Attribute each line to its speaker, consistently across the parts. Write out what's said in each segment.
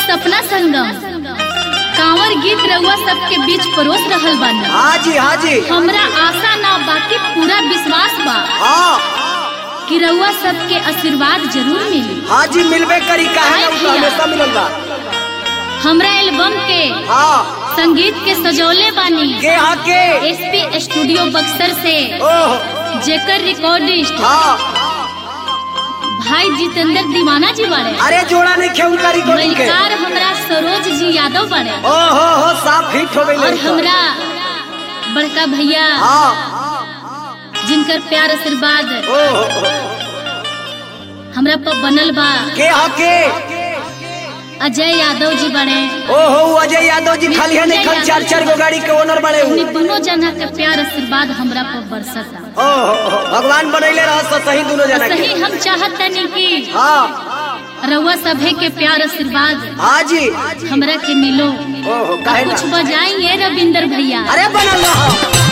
Speaker 1: सपना संगम कांवर गीत रउआ सबके बीच परोस रहल बानी
Speaker 2: हाँ जी हाँ जी
Speaker 1: हमरा आशा ना बाकी पूरा विश्वास बा
Speaker 2: हाँ
Speaker 1: कि रउआ सबके आशीर्वाद जरूर मिली
Speaker 2: हाँ जी मिलबे करी काहे ना उ तो हमेशा मिलल बा
Speaker 1: हमरा एल्बम के
Speaker 2: हाँ
Speaker 1: संगीत के सजौले बानी
Speaker 2: के हाँ के
Speaker 1: एसपी स्टूडियो बक्सर से
Speaker 2: ओह
Speaker 1: जेकर रिकॉर्डिस्ट
Speaker 2: हाँ
Speaker 1: भाई जितेंद्र दीवाना जी बारे
Speaker 2: अरे जोड़ा नहीं खे उनका रिकॉर्डिंग के
Speaker 1: मलिकार हमरा सरोज जी यादव बारे
Speaker 2: ओ हो हो साफ हिट हो
Speaker 1: और
Speaker 2: गई
Speaker 1: हमरा बड़का भैया
Speaker 2: हाँ
Speaker 1: जिनकर प्यार आशीर्वाद
Speaker 2: ओ हो हो।
Speaker 1: हमरा पर बनल बा
Speaker 2: के हाँ के
Speaker 1: अजय यादव जी बने
Speaker 2: ओ हो अजय यादव जी खाली है नहीं खाली चार चार गो गाड़ी के ओनर बने
Speaker 1: उन्हीं
Speaker 2: हूँ
Speaker 1: दोनों जना के प्यार आशीर्वाद हमरा पर बरसता
Speaker 2: ओ हो हो भगवान बनैले रह सो सही दोनों जना के
Speaker 1: सही हम चाहत नहीं कि
Speaker 2: हाँ
Speaker 1: रउआ सभे के प्यार आशीर्वाद
Speaker 2: हाँ जी
Speaker 1: हमरा के मिलो
Speaker 2: ओ हो काहे ना
Speaker 1: कुछ बजाइए रविंदर भैया
Speaker 2: अरे बनल रह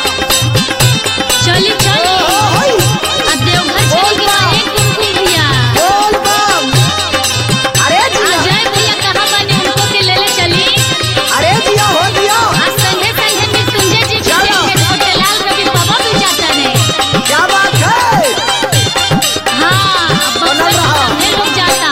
Speaker 1: चली चली आ देवघर चली के बाद एक कुमकुम भैया
Speaker 2: बोल बम अरे जिया
Speaker 1: अजय भैया कहाँ बने उनको के ले ले चली
Speaker 2: अरे जिया हो दिया
Speaker 1: आज संगे संगे मृत्युंजय जी भी
Speaker 2: चलो।
Speaker 1: देखे छोटे लाल रवि बाबा भी जाता है
Speaker 2: क्या बात है
Speaker 1: हाँ अब
Speaker 2: बनल
Speaker 1: बक्सर
Speaker 2: रहा।
Speaker 1: सभे लोग जाता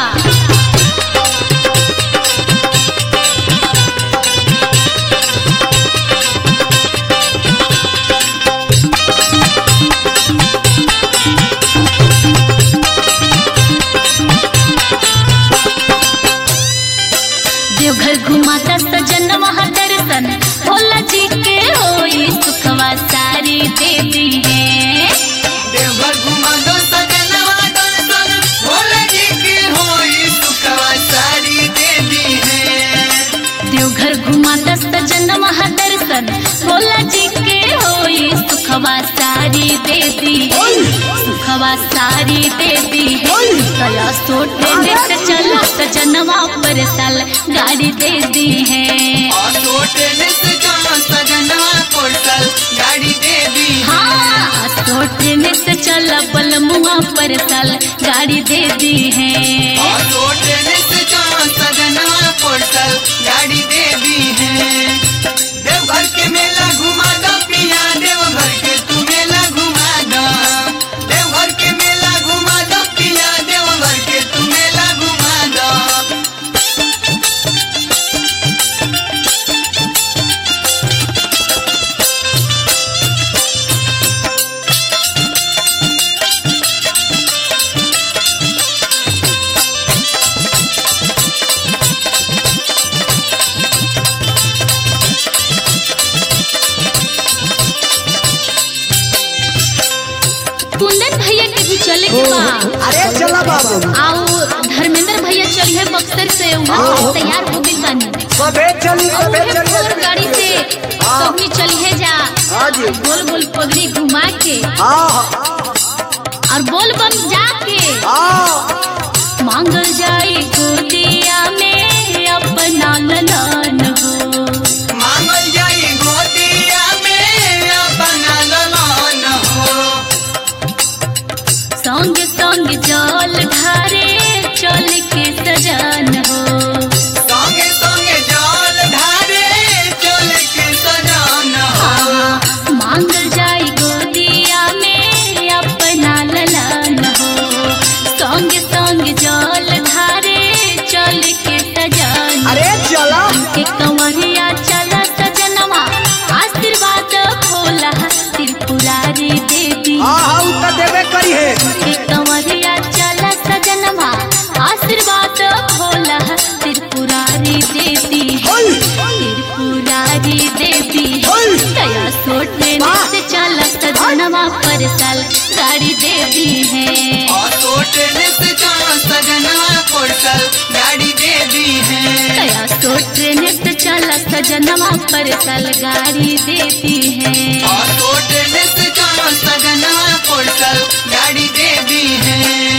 Speaker 1: देवघर घुमाता सजन महादर्शन भोला जी के होई सुखवा सारी देवी है
Speaker 3: देवघर घुमा दो सजनवा दर्शन भोला जी के होई सुखवा सारी देवी है
Speaker 1: देवघर घुमाता सजन महादर्शन भोला जी के होई सुखवा सारी देवी है सुखवा सारी देवी है कला सोटे से चला सजनवा पर साल गाड़ी दे दी है
Speaker 3: ऑटो ट्रेन से जाओ सजनवा पोर्टल गाड़ी देवी है
Speaker 1: हाँ सोटे से चला बलमुआ पर साल गाड़ी दे दी है
Speaker 3: ऑटो ट्रेन से जाओ सजनवा पोर्टल गाड़ी देवी है देवघर के मेला घुमा दो पिया देवघर के तू मेला घुमा दो देवघर के मेला घुमा दो पिया देवघर के तू मेला घुमा दो
Speaker 1: कुंदन भैया के भी चले के बा
Speaker 2: अरे चला बाबू
Speaker 1: आओ धर्मेंद्र भैया चलिए बक्सर से वहाँ से तैयार हो गई बानी
Speaker 2: सबे चली
Speaker 1: और
Speaker 2: सबे
Speaker 1: उहे फोर
Speaker 2: चली
Speaker 1: गाड़ी से सबनी चलिए जा
Speaker 2: हाँ जी
Speaker 1: गोल गोल पगड़ी घुमा के
Speaker 2: हाँ हाँ
Speaker 1: और बोल बम जाके
Speaker 2: हाँ
Speaker 1: मांगल जाए गोदिया में अपना ललन हो
Speaker 3: मांगल जाई गोदिया में अपना ललन हो
Speaker 1: संग संग जल ढारे चल के सजन हो
Speaker 3: संगे संगे जल ढारे चल के सजन हो
Speaker 1: मांगल जाई गोदिया में अपना ललन हो संग संग जल ढारे चल के सजन
Speaker 2: अरे चला
Speaker 1: के कंवरिया चला सजनवा आशीर्वाद भोला त्रिपुरारी देवी
Speaker 2: हाँ हाँ उ तो देबे करी है
Speaker 1: के कंवरिया चला सजनवा आशीर्वाद भोला त्रिपुरारी देवी
Speaker 2: ओय
Speaker 1: त्रिपुरारी देवी
Speaker 2: ओय
Speaker 1: दया सोटे से चला सजनवा पर साल गाड़ी देवी है
Speaker 3: ऑटो ट्रेन से जाओ सजनवा पोर्टल गाड़ी देवी है
Speaker 1: दया सोटे से चला सजनवा पर साल गाड़ी देती है
Speaker 3: ऑटो ट्रेन से जाओ सजनवा पोर्टल गाड़ी देवी है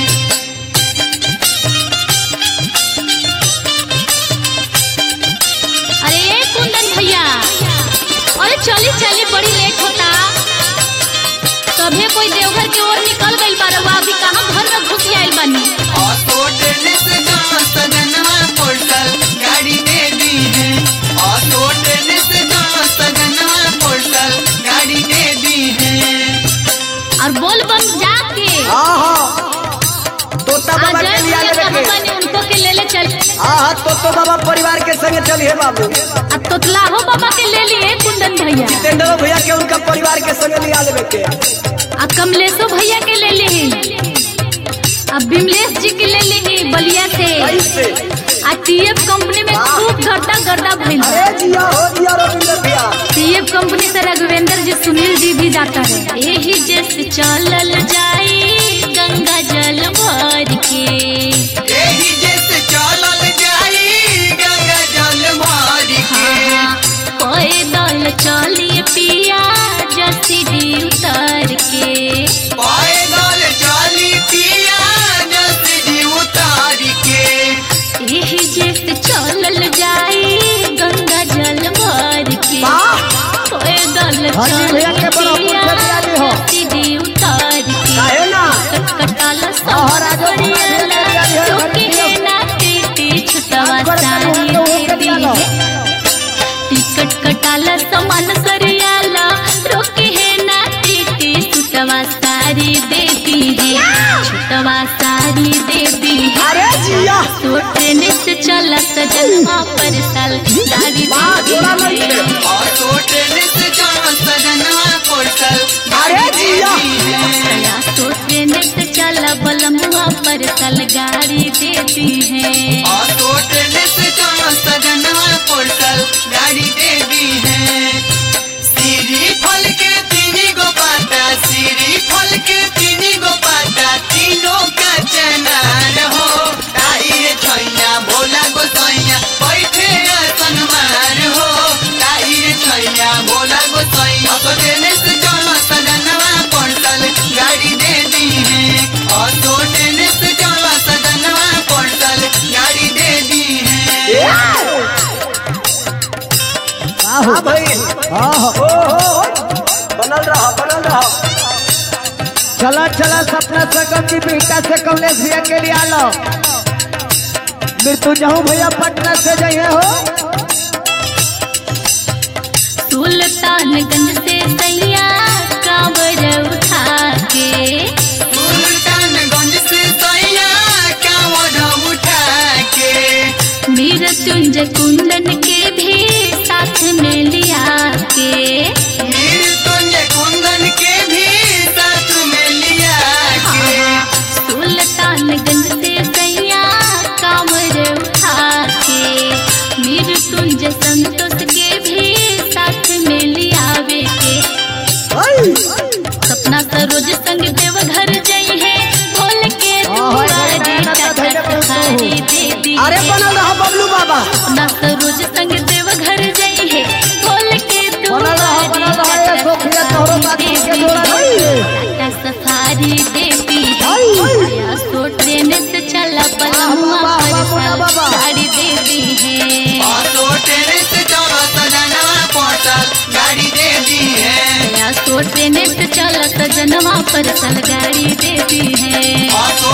Speaker 1: अरे ए कुंदन भैया अरे चली चली बड़ी लेट होता सभे कोई देवघर की ओर निकल गइल बा रउआ अभी कहाँ घर में घुस आइल बानी
Speaker 3: ऑटो ट्रेन से जाओ सजनवा पोर्टल गाड़ी
Speaker 2: तो तो बाबा परिवार के संगे चलिए बाबू
Speaker 1: आ तोतला हो बाबा के ले लिए कुंदन भैया
Speaker 2: जितेंद्र भैया के उनका परिवार के संगे लिया लेवे के
Speaker 1: आ कमलेशो भैया के ले ली आ बिमलेश जी के ले ली बलिया से
Speaker 2: ऐसे
Speaker 1: आ टीएफ कंपनी में खूब गर्दा गर्दा भइल बा।
Speaker 2: अरे जिया हो जिया रविंद्र भैया
Speaker 1: टीएफ कंपनी से रघुवेंद्र जी सुनील जी भी जाता है यही जैसे चलल जाई गंगा जल भर के
Speaker 3: एही जैसे चलल जाई गंगा जल मार के
Speaker 1: पैदल चलिए पिया जसीडी उतर के
Speaker 3: पैदल चली पिया जसरी उतार के
Speaker 1: यही जैसे चलल जाई गंगा जल भर के पैदल
Speaker 2: हाँ जी, भैया के बड़ा
Speaker 1: चलिए
Speaker 2: पुरखा
Speaker 1: पिया
Speaker 2: दियाली हो।
Speaker 1: जसीडी उतर के
Speaker 2: काहे ना
Speaker 1: कटकटाल
Speaker 2: हाँ, राजा भैया के दियाली हो,
Speaker 1: चौकी
Speaker 2: घड़ी
Speaker 1: है ना टीटी छुटवा
Speaker 2: राजगढ़ का
Speaker 1: सारी
Speaker 2: लोग के
Speaker 1: दे दी
Speaker 2: दियालो।
Speaker 1: टिकट कटाला सामान सरियाला रोके है ना टीटी छुटवा सारी दे दी है छुटवा सारी दे दी है
Speaker 2: अरे जिया
Speaker 1: तो ट्रेन से चला सजनवा पर साल सारी
Speaker 2: वाह, जोड़ा
Speaker 1: दे
Speaker 2: नहीं
Speaker 1: दी
Speaker 2: है।
Speaker 1: है
Speaker 3: और तो ट्रेन से चलो सजनवा पोर्टल
Speaker 2: अरे जिया।
Speaker 1: या तो ट्रेन से चला बलमुआ पर साल गाड़ी देती है
Speaker 3: और तो ट्रेन से चलो सजनवा पोर्टल गाड़ी दे दी है सीरी फल के तीन गो पाता सीरी फल के तीन गो पाता तीनों का चनार हो ताई रे छैया भोला गोसैया बैठे आसन मार हो ताई रे छैया भोला गोसैया तो ट्रेन से चलो सजनवा पोर्टल गाड़ी दे दी है और तो ट्रेन से चलो सजनवा पोर्टल गाड़ी दे दी है
Speaker 2: हाँ भाई हाँ हो हो हो। बनल रहा बनल रहा
Speaker 4: चला चला सपना सकम की बेटा से कमलेश भैया के लिए आलो मृत्यु जहूँ भैया पटना से जाइए हो
Speaker 1: सुल्तानगंज से सैया कांवर उठा के
Speaker 3: सुल्तानगंज से सैया कांवड़ उठा के
Speaker 1: मृत्युंजय कुंदन के भी साथ में लिया के
Speaker 3: मृत्युंजय कुंदन के भी साथ में लिया के
Speaker 1: सुल्तानगंज से सैया कांवर उठा के मृत्युंजय संतोष के भी साथ में लियावे के सपना सरोज संग देव घर जई है बोल के
Speaker 4: हाँ, हाँ,
Speaker 1: दुआरे
Speaker 4: गाना तो धैर्य
Speaker 1: टाटा
Speaker 4: पूर्ण
Speaker 1: सफारी
Speaker 4: हो।
Speaker 1: दे दी
Speaker 2: अरे
Speaker 1: है।
Speaker 2: बनल रहा बबलू बाबा
Speaker 1: अपना सरोज संग देव घर जई है बोल के
Speaker 4: बनल रहा, बनल रहा, ये सोफिया तोहरो बात के जोड़ा नहीं है।
Speaker 1: टाटा सफारी देती है या सो ट्रेन से चला पलमुआ
Speaker 4: वाह, वाह,
Speaker 1: पर
Speaker 4: वाह, वाह, वाह।
Speaker 1: गाड़ी देती है
Speaker 3: और तो ट्रेन से चलो सजनवा पोर्टल गाड़ी दे दी है
Speaker 1: या सो ट्रेन से चला सजनवा पर सल गाड़ी देती है
Speaker 3: और तो